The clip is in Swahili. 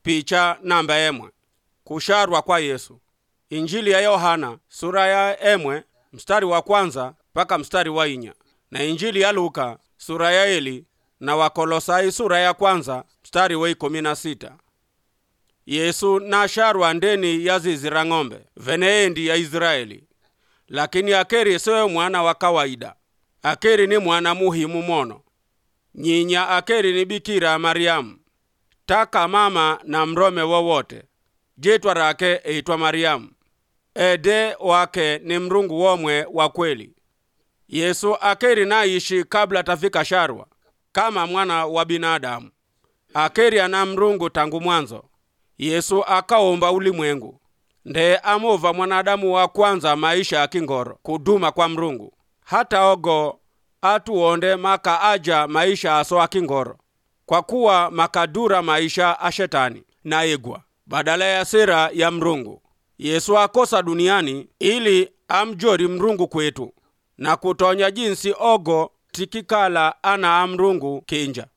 picha namba emwe kusharwa kwa yesu injili ya yohana sura ya emwe mstari wa kwanza mpaka mstari wa inya na injili ya luka sura ya eli na wakolosai sura ya kwanza mstari wa ikumi na sita yesu nasharwa ndeni ya zizi ra ng'ombe veneendi ya israeli lakini akeri siwe mwana wa kawaida akeri ni mwana muhimu mono nyinya akeri ni bikira mariamu taka mama na mrome wowote jitwa rake eitwa mariamu ede wake ni mrungu womwe wa kweli yesu akeri naishi kabla tafika sharwa kama mwana wa binadamu akeri ana mrungu tangu mwanzo yesu akaumba ulimwengu nde amuva mwanadamu wa kwanza maisha ya kingoro kuduma kwa mrungu hata ogo atuonde maka aja maisha aso akingoro kwa kuwa makadura maisha a shetani na igwa badala ya sira ya mrungu yesu akosa duniani ili amjori mrungu kwetu na kutonya jinsi ogo tikikala ana amrungu kinja